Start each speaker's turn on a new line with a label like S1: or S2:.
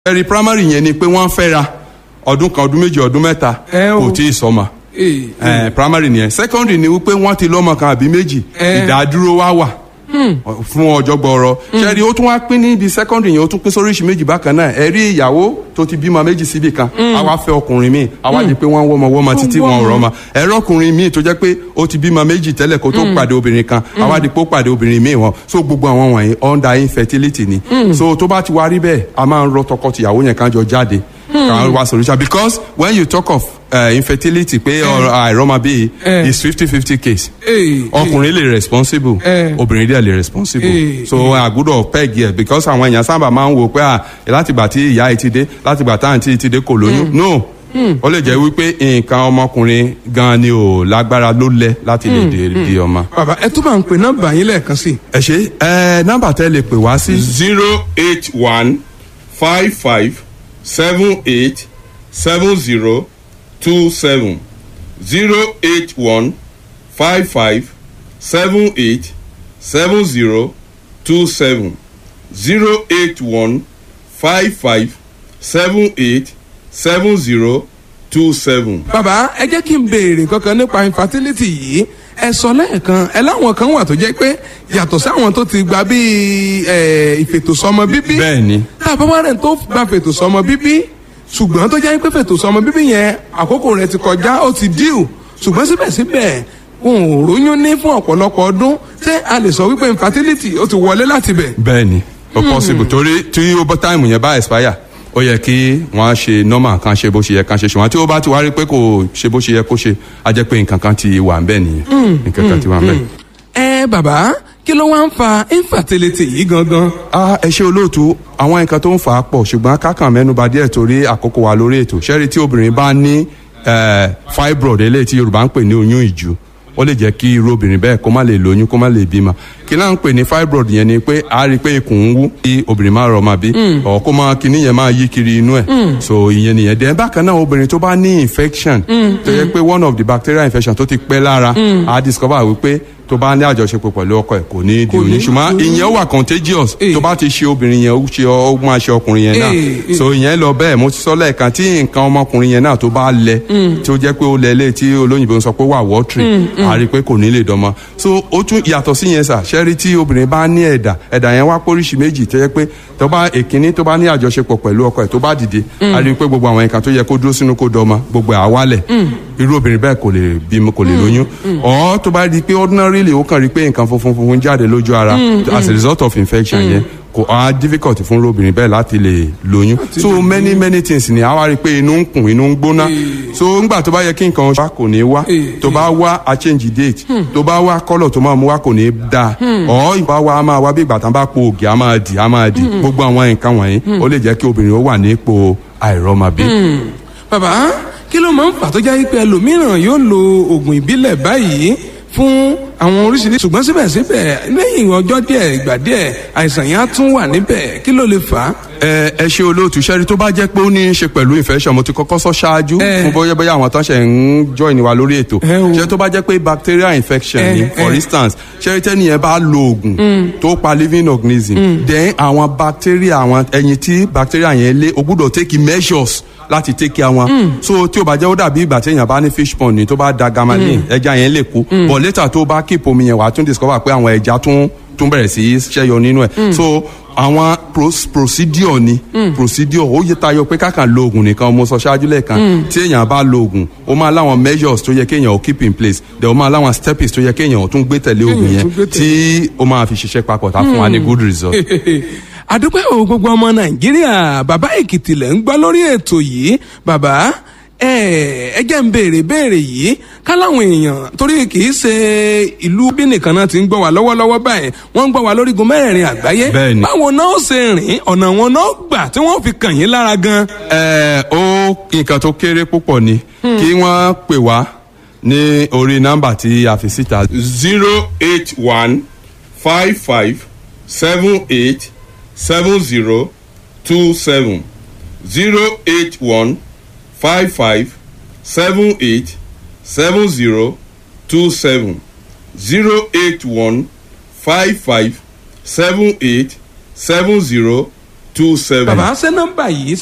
S1: ẹ̀rí primary yẹn ni pé wọ́n fẹ́ra ọdún kan ọdún méjì ọdún mẹ́ta
S2: Ẹ o.
S1: kò tí ì sọmọ
S2: Ee,
S1: ẹ primary nìyẹn secondary ni wípé wọ́n ti lọ́mọ kan àbí méjì
S2: Ẹ.
S1: ìdádúró wá wà fún ọjọ́ gbọ́ọ̀rọ̀ ṣẹ́ẹ́rì ó tún wá pín níbi secondary yẹn ó tún pín sóríṣi méjì bákan náà ẹ rí ìyàwó tó ti bímọ méjì síbì kan àwa fẹ́ ọkùnrin míì àwa di pé wọ́n ń wọ́mọ wọ́mọ títí
S2: Wọ́n
S1: wọn ò
S2: wọ́mọ.
S1: rọ́mọ ẹ̀rọ ọkùnrin míì tó jẹ́ pé ó ti bímọ méjì tẹ́lẹ̀ kó tó pàdé obìnrin kan àwa di pé ó pàdé obìnrin míì wọn so gbogbo àwọn wọ̀nyí under infertility ni so tó bá ti wá rí bẹ́ẹ̀ a máa ń rọ tọkọtìyàwó yẹn kan jọ jáde kan wá solution because when you talk of uh, infertility pé ọ̀rọ̀ àìrọ́mọbí
S2: Eh.
S1: is fifty fifty case
S2: ee,
S1: ọkùnrin lè responsible
S2: Eh.
S1: obìnrin dẹ̀ lè responsible
S2: Eh,
S1: so àgùdọ̀ peg yẹ because àwọn èèyàn sábà máa ń wò pé à látìgbà tí ìyá yìí ti dé látìgbà táwọn tí ti dé kò lóyún no ó lè jẹ́ wípé nǹkan ọmọkùnrin gan ni ò lágbára ló lẹ láti lè dé di ọmọ.
S2: bàbá ẹ tún bá ń pè nọ́mbà yín lẹ́ẹ̀kan sí i.
S1: ẹ ṣe ẹ nọ́mbà tẹ́ lè pè wá sí.
S3: zero eight one five five seven eight seven zero two seven zero eight one five five seven eight seven zero two seven zero eight one five five seven eight seven zero two seven.
S2: bàbá ẹ jẹ́ kí n béèrè kankan nípa infertility yìí ẹ sọ lẹ́ẹ̀kan ẹ láwọn kan wà tó jẹ́ pé yàtọ̀ sáwọn tó ti gba bíi ẹ, ìfètòsọ́mọ bíbí
S1: bẹ́ẹ̀ ni
S2: tá a bá wá rẹ̀ tó gba fètòsọ́mọ bíbí ṣùgbọ́n tó jẹ́ pé fètòsọ́mọ bíbí yẹn àkókò rẹ̀ ti kọjá ó ti díù ṣùgbọ́n síbẹ̀síbẹ̀ wọn ò róyún ní fún ọ̀pọ̀lọpọ̀ ọdún ṣé a lè sọ wípé infertility ó ti wọlé láti bẹ̀.
S1: bẹ́ẹ̀ ni ó possible torí tí ó bọ́ táìmù yẹn bá expire ó yẹ kí wọ́n ṣe normal kan ṣe bó ṣe yẹ kan ṣe ṣùgbọ́n tí ó bá ti wá rí pé kò ṣe bó ṣe yẹ kó ṣe á jẹ́ pé nǹkan kan ti wà ń bẹ̀ nìyẹn nǹkan kan ti wà ń bẹ̀.
S2: ẹ bàbá kí ló wá ń fa infertility yìí gangan.
S1: Ah, ẹ ṣe olóòtú àwọn nǹkan tó ń fà á pọ̀ ṣùgbọ́n kákan mẹ́nuba díẹ̀ torí àkókò wa lórí ètò ṣẹ́rí tí obìnrin bá ní eh, fibroid eléyìí tí yorùbá ń pè ní oyún ìju ó lè jẹ́ kí irú obìnrin bẹ́ẹ̀ kó má lè lóyún kó má lè bímọ kí náà ń pè ní fibroid yẹn ni pé a rí i pé ikùn ń wú kí obìnrin máa rọmọ bí ọ̀ kó máa kíní yẹn máa yí kiri inú ẹ̀ so ìyẹn nìyẹn dẹ̀ bákan náà obìnrin tó bá ní infection tó yẹ pé one of the bacterial infection tó ti pẹ́ lára a discover wípé tó bá ní àjọṣepọ̀ pẹ̀lú ọkọ ẹ̀ kò ní di
S2: Kò ní-
S1: oyún ṣùgbọ́n ìyẹn wà contagious
S2: Eh.
S1: tó bá ti ṣe obìnrin yẹn ó ṣe ó máa ṣe ọkùnrin yẹn náà
S2: Eh, eh.
S1: so ìyẹn lọ bẹ́ẹ̀ mo ti sọ lẹ́ẹ̀kan tí nǹkan ọmọkùnrin yẹn náà tó bá lẹ tí ó jẹ́ pé ó lẹ lé tí olóyìnbó ń sọ pé wà wọ́tìrì a rí i pé kò ní lè dánmọ́ so ó tún yàtọ̀ sí yẹn sà ṣẹ́rí tí obìnrin bá ní ẹ̀dà ẹ̀dà yẹn wá póríṣi méjì tó jẹ́ pé tó bá èkíní tó bá ní àjọṣepọ̀ pẹ̀lú ọkọ ẹ̀ tó bá dìde a rí i pé gbogbo àwọn nǹkan tó yẹ kó dúró sínú kó dọ́mọ gbogbo ẹ̀ á wálẹ̀ irú obìnrin bẹ́ẹ̀ kò lè bímọ kò lè lóyún ọ̀ tó bá di pé ordinarily ó kàn rí i pé nǹkan funfun funfun jáde lójú ara as a result of infection yẹn kò á difficult fún obìnrin bẹ́ẹ̀ láti lè lóyún so many many things ni àwa rí i pé inú ń kùn inú ń gbóná so ńgbà tó bá yẹ kí nǹkan wá kò ní wá tó bá wá a change date tó bá wá colour tó máa mú wá kò ní dáa ọ̀ ìgbà wa a máa wá bí ìgbà tán bá po ògì a máa dì a máa dì gbogbo àwọn nǹkan wọ̀nyí ó lè jẹ́ kí obìnrin ó wà ní ipò àìrọ́mọbí.
S2: bàbá kí ló máa ń fà tó jẹ́ pé ẹlòmíràn yóò lo oògùn ìbílẹ̀ báyìí fún àwọn oríṣiríṣi ṣùgbọ́n síbẹ̀síbẹ̀ lẹ́yìn ọjọ́ díẹ̀ ìgbà díẹ̀ àìsàn yẹn á tún wà níbẹ̀ kí ló lè fà á.
S1: ẹ ẹ ṣe olóòtú sẹ́rí tó bá jẹ́ pé ó ní í ṣe pẹ̀lú infection mo ti kọ́kọ́ sọ ṣáájú
S2: Eh.
S1: fún bóyá bóyá àwọn tán ṣe ń join wa lórí ètò
S2: Eh, o.
S1: ṣé tó bá jẹ́ pé bacterial infection
S2: Eh,
S1: ni for
S2: eh.
S1: instance ṣẹ́rí tẹ́ni yẹn bá lo oògùn tó pa living organism then àwọn bacteria àwọn ẹyin tí bacteria yẹn lé o gbúdọ̀ take measures láti take care wọn so tí o bá jẹ́ ó dàbí ìgbà téèyàn bá ní fish pond ni tó bá da gamalin ẹja yẹn lè kú but later tó bá keep omi yẹn wà á tún discover pé àwọn ẹja tún tún bẹ̀rẹ̀ sí í ṣẹ́yọ nínú ẹ̀ so àwọn pros- procedure ni procedure ó yẹ tayọ pé kákan lo oògùn nìkan mo sọ ṣáájú lẹ́ẹ̀kan tí èèyàn bá lo oògùn ó máa láwọn measures tó yẹ kéèyàn ó keep in place then ó máa láwọn steps tó yẹ kéèyàn ó tún gbé tẹ̀lé oògùn
S2: Kéèyàn
S1: yẹn
S2: tún gbé tẹ̀lé.
S1: tí ó máa fi ṣiṣẹ́ papọ̀ tá fún wa ní good result.
S2: àdúpẹ́ o gbogbo ọmọ nàìjíríà bàbá èkìtì lẹ̀ ń gbọ́ lórí ètò yìí bàbá ẹ ẹ jẹ́ ń béèrè béèrè yìí káláwọn èèyàn torí kì í ṣe ìlú bí nìkan náà ti ń gbọ́ wá lọ́wọ́lọ́wọ́ báyìí wọ́n ń gbọ́ wá lórígun mẹ́rẹ̀ẹ̀rin àgbáyé
S1: Bẹ́ẹ̀ni.
S2: báwo náà ó ṣe rìn ọ̀nà wọn náà gbà tí wọ́n fi kàn yín lára gan.
S1: ẹ ó nǹkan tó kéré púpọ̀ ni kí wọ́n pè wá ní orí nọ́mbà tí a fi síta
S3: zero eight one five five seven eight seven zero two seven zero eight one five five seven eight seven zero two seven zero eight one five five seven eight seven zero two seven.
S2: bàbá ṣé nọ́mbà yìí